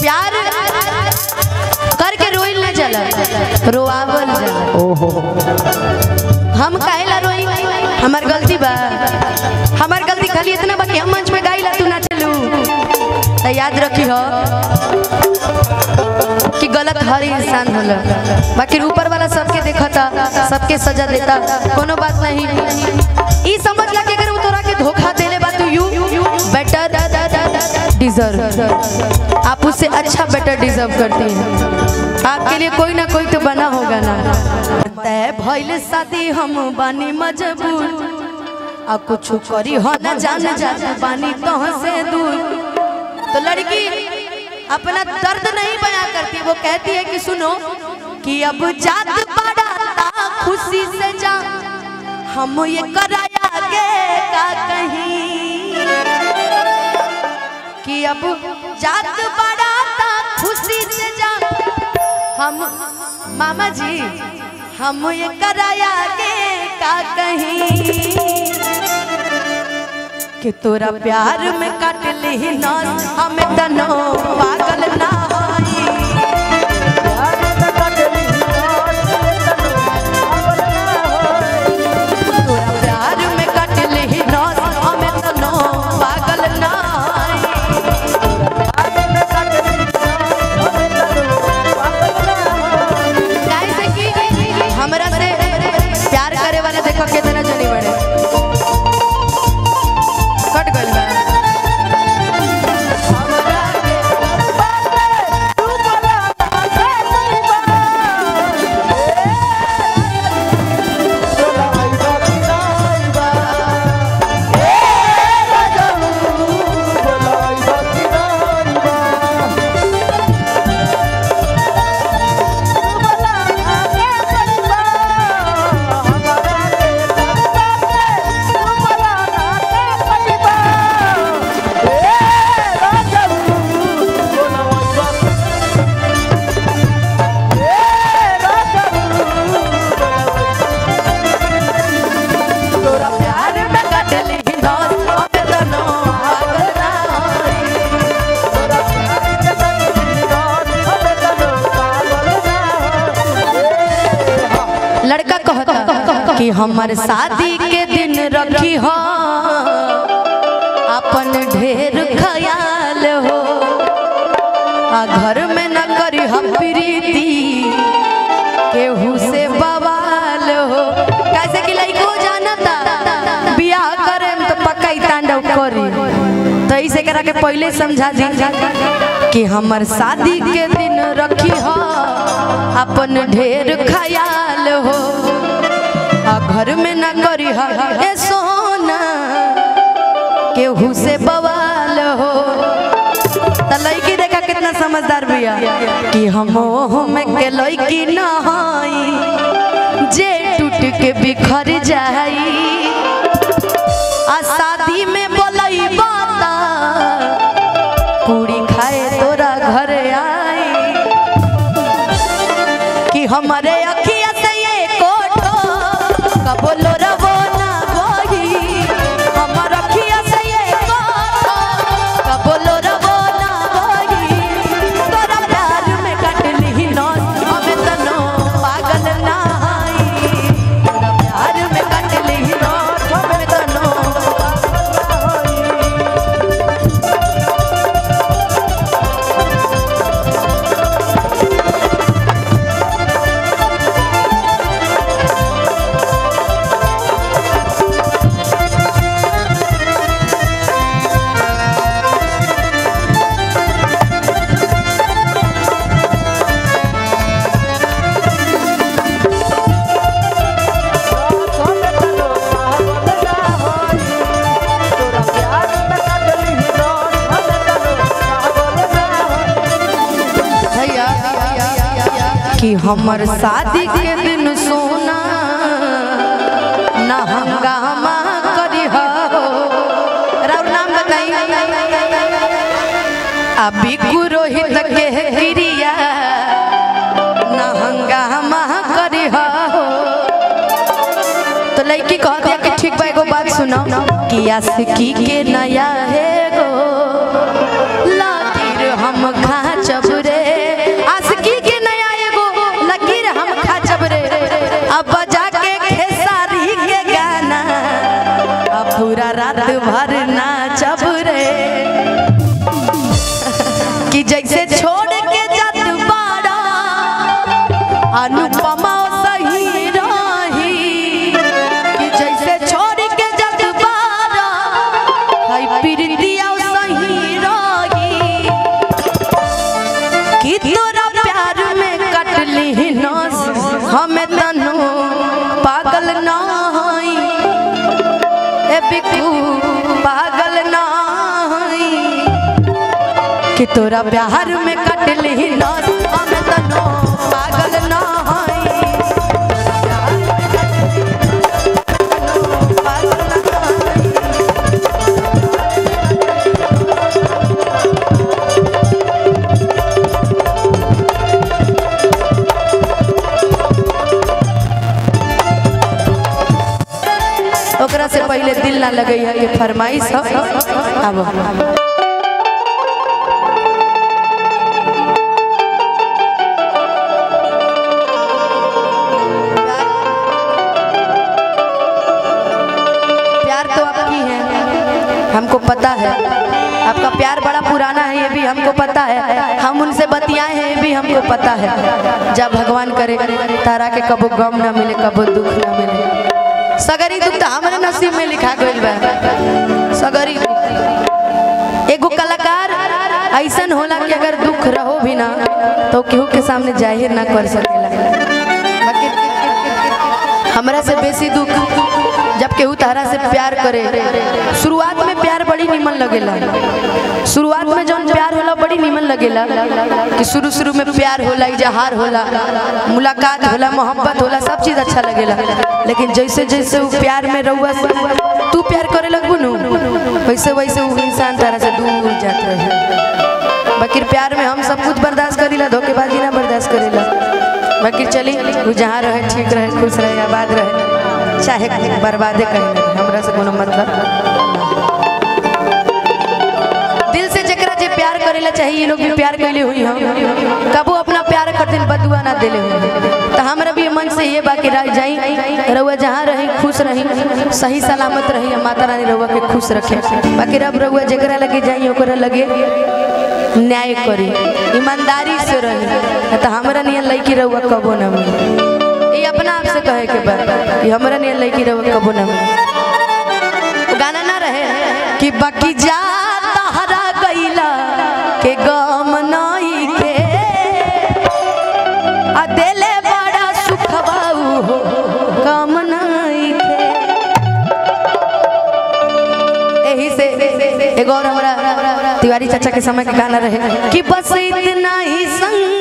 प्यार करके रोइल ना जाला रोआवल जाला ओहो हम काहेला रोई हमार गलती बा हमार गलती खाली इतना बा कि हम मंच पे गाइला तू ना चलू तो याद रखी हो कि गलत हर इंसान होला बाकी ऊपर वाला सबके देखता सबके सजा देता कोनो बात नहीं ई समझ ला कि अगर वो तोरा के धोखा देले बा तू यू बेटर डिजर्व आप उससे अच्छा बेटर डिजर्व करती हैं आपके लिए कोई ना कोई तो बना होगा ना तय भइल शादी हम बानी मजबूर आ कुछ करी हो ना जान जात बानी तो से दूर तो लड़की अपना दर्द नहीं बयां करती वो कहती है कि सुनो कि अब जात बड़ा खुशी से जा हम ये कराया के का कहीं कि अब जात बड़ा खुशी से जा हम मामा जी हम ये कराया के का कहीं कि तोरा प्यार में काट ली ना हम तनो पागल ना होई तोरा प्यार में काट ली ना हम तनो पागल ना होई काहे से कि हमरा से प्यार करे वाला देखो कितना जनी बड़े कट गइल बा हमरा के तोरा प्यार में काट ली नौस हमें तनो पागल ना होई लड़का कहता कि हमर शादी के दिन रखी हो अपन ढेर ख्याल हो आ घर में न करी हम प्रीति केहू से बवाल हो कैसे कि लइको जानता बियाह करे में तो पक्का ही तांडव करी तो इसे करा के पहले समझा दी कि हमर शादी के दिन रखी हो अपन ढेर ख्याल हो आ घर में न करी हा ए सोना केहू से बवाल हो त लड़की देखा कितना समझदार बिया कि हम ओह में के लड़की न हई जे टूट के बिखर जाई आ शादी में बोलई बाता पूरी खाए तोरा घर आई कि हमारे अखिया से ये कोठो कबोलो रबो ना गोही हमर अखिया से ये कोठो कबोलो रबो ना गोही तोरा प्यार में कट ली नौस हमें तनो पागल ना हई तोरा प्यार में कट ली नौस हमें तनो भैया कि हमर शादी के दिन सोना ना हंगामा करी हो राउर नाम बताई अभी पुरोहित के क्रिया ना हंगामा करी हो तो लड़की कह दिया कि ठीक बा एगो बात सुनो कि आशिकी के नया है गो लातिर हम खाचब कि जैसे छोड़ के जात बाड़ा अनुपमा सही रही कि जैसे छोड़ के जात बाड़ा हाय प्रीतिया सही रही कि तोरा प्यार में कटली नस हमें तनु पागल ना हई ए बिकू पागल ना हई कि तोरा प्यार में कटली नस हमें तनु पागल ना हई पागल ना हई ओकरा से पहले दिल ना लगे है ये फरमाइश है अब प्यार तो आपकी है हमको पता है आपका प्यार बड़ा पुराना है ये भी हमको पता है हम उनसे बतियाए हैं ये भी हमको पता है जब भगवान करे तारा के कबो गम ना मिले कबो दुख ना मिले सगरी दुख तो हमारे नसीब में लिखा गइल बा सगरी दुख। एगो कलाकार ऐसन होला कि अगर दुख रहो भी ना तो केहू के सामने जाहिर ना कर सकेला बाकी हमरा से बेसी दुख जब केहू तारा से प्यार करे शुरुआत में प्यार बड़ी निमन लगेला शुरुआत में जौन प्यार होला बड़ी निमन लगेला कि शुरू शुरू में प्यार होला इजहार होला मुलाकात होला मोहब्बत होला सब चीज अच्छा लगेला लेकिन जैसे जैसे वो प्यार में रहुआ तू प्यार करे लगबू नु वैसे वैसे वो इंसान तारा से दूर जात रहे बाकी प्यार में हम सब कुछ बर्दाश्त करीला धोखेबाजी ना बर्दाश्त करीला बाकी चली वो जहाँ रहे ठीक रहे खुश रहे आबाद रहे चाहे बर्बादे कहीं ना रहे, हमरा से कोनो मतलब दिल से जकरा जे प्यार करेला चाहिए ये लोग भी प्यार कैले हुई हम कबो अपना प्यार खातिर बदुआ ना देले हुई तो हमरा भी मन से ये बाकी रह जाई रउआ जहाँ रही खुश रही सही सलामत रही और माता रानी रउआ के खुश रखे बाकी रब रउआ जकरा लगे जाई ओकरा लगे न्याय करी ईमानदारी से रही तो हमरा नियन लड़की रउआ कबो ना मिली ये अपना आप से कहे के बा कि हमरा नियन लड़की रउआ कबो ना मिली वो गाना ना रहे कि बाकी जा तहरा गईला के गम नई के आ देले बड़ा सुखवा हो गम नई के यही से एगो और हमरा तिवारी चाचा के समय के गाना रहे कि बस इतना ही संग